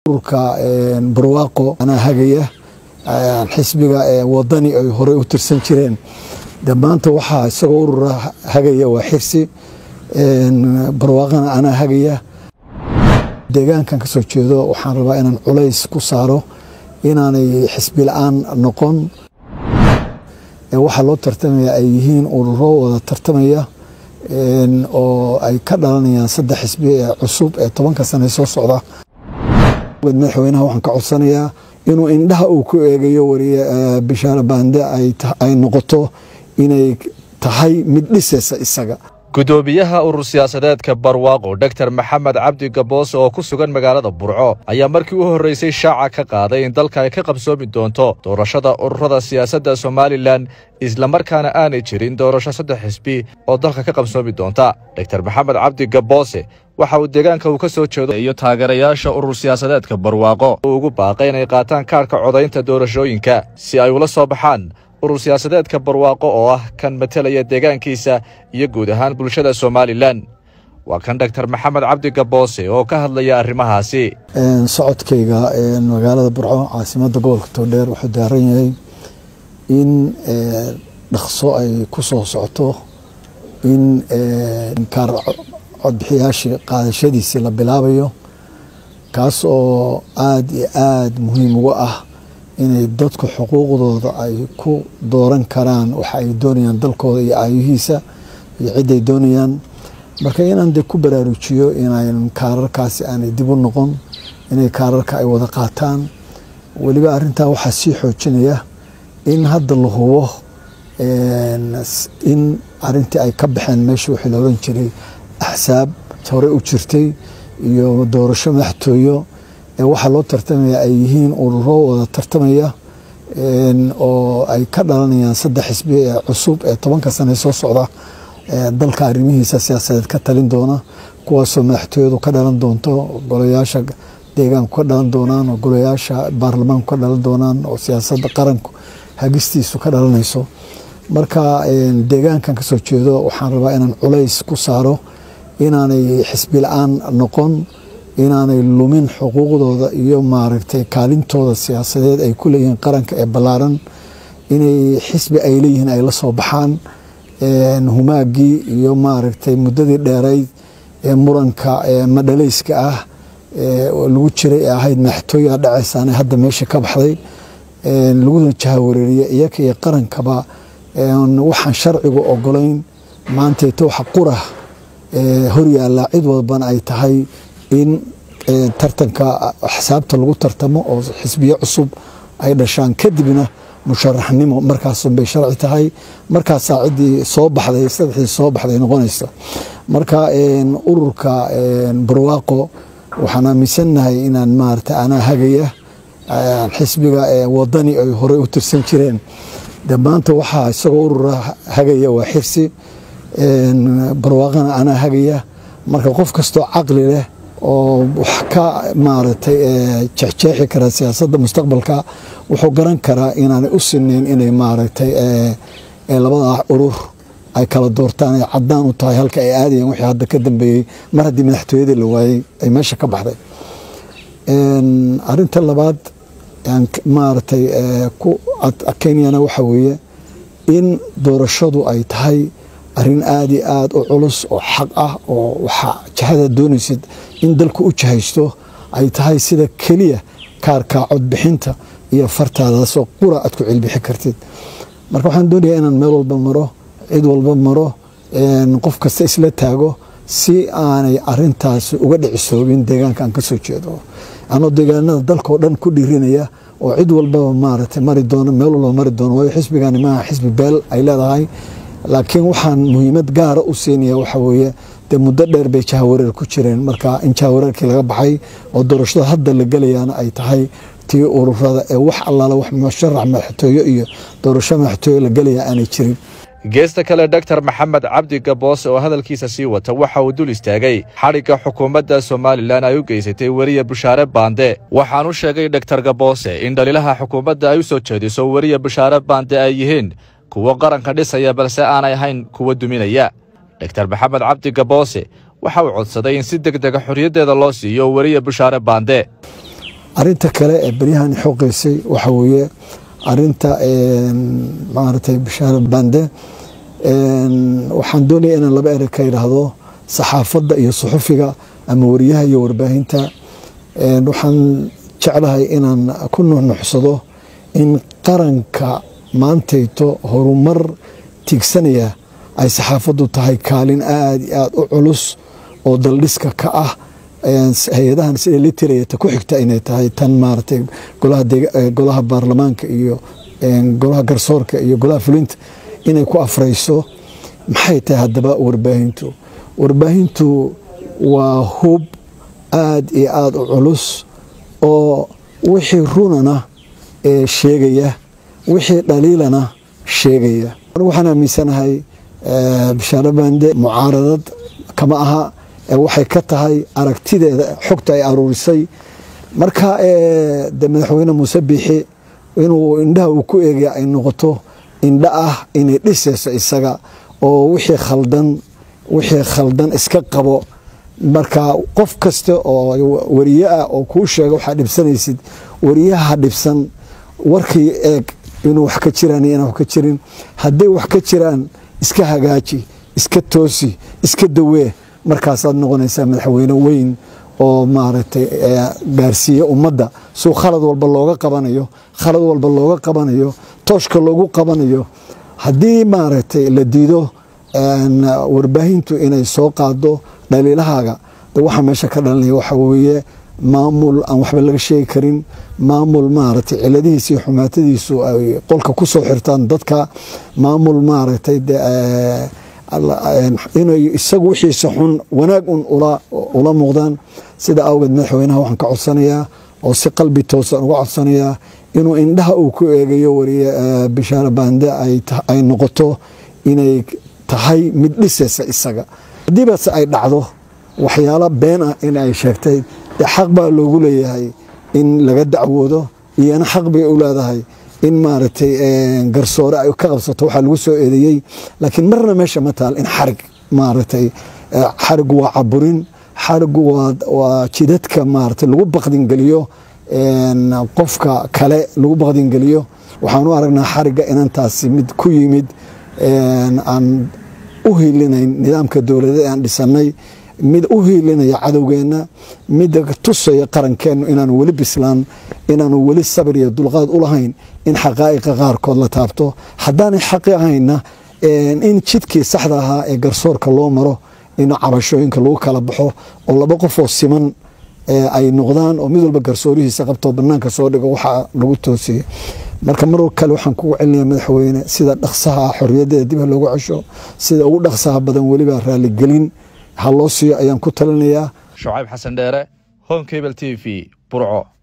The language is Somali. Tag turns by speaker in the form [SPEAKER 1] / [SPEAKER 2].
[SPEAKER 1] ururka barwaaqo anaa hagaya xisbiga wadani ay horey u tirsan jireen de maanta waxaa isagoo urura hagaya waa xirsi barwaaqana anaa hagaya deegaankan ka soo jeedo waxaan rabaa inaan culays ku saaro inaanay xisbi la-aan noqon waxaa loo tartamaya ay yihiin ururo wada tartamaya oo ay ka dhalanayaan saddex xisbi ee cusub ee tobanka sane soo socda madaxweynaha waxaan ka codsanayaa inuu indhaha uu ku eegayo wariye bishaare baande ay noqoto inay tahay mid dhisaysa isaga
[SPEAKER 2] gudoomiyaha urur siyaasadeedka barwaaqo dogtor maxamed cabdi gaboose oo ku sugan magaalada burco ayaa markii u horreysay shaaca ka qaaday in dalka ay ka qabsoomi doonto doorashada ururada siyaasadda somalilan islamarkaana aanay jirin doorasho saddex xisbi oo dalka ka qabsoomi doonta dogtor maxamed cabdi gaboose waxa uu deegaanka uu ka soo jeedo iyo taageerayaasha urur siyaasadeedka barwaaqo uu ugu baaqay inay qaataan kaarhka codaynta doorashooyinka si ay ula soo baxaan urur siyaasadeedka barwaaqo oo ah kan matelaya deegaankiisa iyo guud ahaan bulshada somalilan waa kan dogtor maxamed cabdi gaboose oo ka hadlaya arrimahaasi
[SPEAKER 1] socodkayga magaalada burco caasimada gobolka togdheer wuxuu daaran yahay in dhaqso ay ku soo socoto in kaar codbixiyaashii qaadashadiisii la bilaabayo kaas oo aada iyo aada muhiim uga ah inay dadku xuquuqdooda ay ku dooran karaan waxa ay doonayaan dalkooda iyo aayihiisa iyo ciday doonayaan marka inaan de ku baraarujiyo inayn kaararkaasi aanay dib u noqon inay kaararka ay wada qaataan weliba arintaa waxaa sii xoojinaya in hadda la hubo in arintii ay ka baxeen meesha wixii la oran jiray axsaab hore u jirtay iyo doorasho madaxtooyo waxaa loo tartamaya ay yihiin ururo wada tartamaya oo ay ka dhalanayaan saddex xisbi ee cusub ee tobanka sane soo socda dalka arrimihiisa siyaasadeed ka talin doona kuwaasoo madaxtooyadu ka dhalan doonto golayaasha deegaanku ka dhalan doonaan oo golayaasha baarlamaanku ka dhalan doonaan oo siyaasadda qaranku hagistiisu ka dhalanayso marka deegaankan kasoo jeedo waxaan rabaa inaan culays ku saaro inaanay xisbi la-aan noqon inaanay lumin xuquuqdooda iyo maaragtay kaalintooda siyaasadeed ay ku leeyihiin qaranka ee ballaaran inay xisbi ay leeyihiin ay la soo baxaan humaagii iyo maaragtay muddadii dheerayd ee muranka madhalayska ah lagu jiray ee ahayd madaxtooyaa dhacaysaana hadda meesha ka baxday laguna jahawareeriye iyaka iyo qarankaba waxaan sharcigu ogolayn maantayto waxa qura horyaalla cid walbana ay tahay in tartanka axsaabta lagu tartamo oo xisbiyo cusub ay dhashaan kadibna musharaxnimo markaasunbay sharci tahay markaasaa ciddii soo baxday saddexdii soo baxday noqonaysa marka ururka barwaaqo waxaan aaminsannahay inaan maarata anaa hagaya xisbiga wadani ay horey u tirsan jireen de maanta waxaa isagoo urura hagaya waa xirsi barwaaqana anaa hagaya marka qof kastoo caqli leh oo wax ka maaragtay jeexjeexi kara siyaasadda mustaqbalka wuxuu garan karaa inaanay u sinayn inay maaragtay labadaa urur ay kala doortaan ay caddaan u tahay halka ay aadayeen wixii hadda ka dambeeyey mar haddii madaxtooyadii la waayey ay meesha ka baxday arinta labaad maaragtay ku kenyana waxa weeye in doorashadu ay tahay arrin aada iyo aada u culus oo xaq ah oo waxaa jahada doonaysid in dalku u jahaysto ay tahay sida keliya kaarka codbixinta iyo fartaadaasoo qura aad ku cilbixi kartid marka waxaan doonayaa inaan meel walba maro cid walba maro qof kasta isla taago si aanay arintaasi uga dhicisoobin deegaanka aan kasoo jeedo anoo deegaanada dalkao dhan ku dhiirinaya oo cid walbaba maaragtay mari doono meel walba mari doono waayo xisbigani maaha xisbi beel ay leedahay laakiin waxaan muhiimad gaara u siinaya waxa weeye dee muddo dheer bay jahawareer ku jireen marka in jahawareerkii laga baxay oo doorashada hadda la gelayaana ay tahay tii ururada ee wax allaala wax musharax madaxtooyo iyo doorasho madaxtooyo la gelaya aanay jirin
[SPEAKER 2] geesta kale dogtor maxamed cabdi gaboose oo hadalkiisa sii wata waxa uu dul istaagay xadhigga xukuumadda somalilan ay u geysatay weriye bushaare baande waxaan u sheegay dogtor gaboose in dhaliilaha xukuumadda ay u soo jeediso weriye bushaare baande ay yihiin kuwo qaranka dhisaya balse aanay ahayn kuwa duminaya dogtor maxamed cabdi gaboose waxa uu codsaday in si deg dega xorriyaddeeda loo siiyo weriye bushaare baande
[SPEAKER 1] arinta kale ee beryahan xoqeysay waxa weeye arinta maaragtay bishaare bande waxaan doonaya inaan laba erey ka idhaahdo saxaafadda iyo suxufiga ama wariyaha iyo warbaahinta waxaan jeclahay inaan ku nuxnuxsado in qaranka maantayto horumar tiigsanaya ay saxaafaddu tahay kaalin aada iyo aada u culus oo daldhiska ka ah hay-adahan sida litirayata ku xigta inay tahay tan maaragtay golaha baarlamaanka iyo golaha garsoorka iyo golaha fulinta inay ku afrayso maxay tahay haddaba warbaahintu warbaahintu waa hub aada iyo aada u culus oo wixii runana ee sheegaya wixii dhaliilana sheegaya waxaan aaminsanahay bishaare bande mucaaradad kama aha waxay ka tahay aragtideeda xogta ay aruurisay marka de madaxweyne muuse biixi inuu indhaha uu ku eegaya ay noqoto indha ah inay dhisayso isaga oo wixii khaldan wixii khaldan iska qabo marka qof kasta oo wariye ah oo kuu sheega waxaa dhibsanaysid wariyaha dhibsan warkii eeg inuu wax ka jiraan iyo inaan wax ka jirin hadday wax ka jiraan iska hagaaji iska toosi iska dawee markaasaad noqonaysaa madaxweyne weyn oo maaragtay gaarsiiya ummadda suu khalad walba looga qabanayo khalad walba looga qabanayo tooshka loogu qabanayo haddii maaragtay la diido warbaahintu inay soo qaado dhaliilahaaga de waxaa meesha ka dhalanaya waxa weeye maamul aan waxba laga sheegi karin maamul maaragtay ciladihiisa iyo xumaatadiisu ay qolka ku soo xirtaan dadka maamul maaragtay inay isagu wixiisa xun wanaag un ula muuqdaan sida awgeed madaxweynaha waxaan ka codsanayaa oo si qalbi toosan uga codsanayaa inuu indhaha uu ku eegayo wariye bishaare bande ay noqoto inay tahay mid dhisaysa isaga haddiibase ay dhacdo waxyaalo been ah in ay sheegtay dee xaq baa loogu leeyahay in laga dacwoodo iyana xaq bay u leedahay in maaragtay garsoore ay ka qabsato waxaa lagu soo eedeeyey laakiin marna meesha ma taal in xarig maaragtay xarigu waa caburin xarigu waa jidadka maaragtay lagu baqdingeliyo qofka kale lagu baqdingeliyo waxaan u aragnaa xariga inantaasi mid ku yimid aan u hiilinayn nidaamka dowladeed aan dhisanay mid u hiilinaya cadowgeenna mid tusaya qarankeennu inaanu weli bislaan inaanu weli sabir iyo dulqaad u lahayn in xaqaa'iqa qaarkood la taabto haddaanay xaqi ahayna in jidkii saxda ahaa ee garsoorka loo maro in cabashooyinka lagu kala baxo oo laba qofoo siman ay noqdaan oo mid walba garsoorihiisa qabtoo banaanka soo dhigo waxaa lagu toosiyey marka mar kale waxaan kugu celinaya madaxweyne sida dhaqsaha ah xorriyadeeda dib ha loogu cesho sida ugu dhaqsaha badan weliba raaligelin ha loo siiyo ayaan ku talinayaa
[SPEAKER 2] shucayb xasan dheere home cable t v burco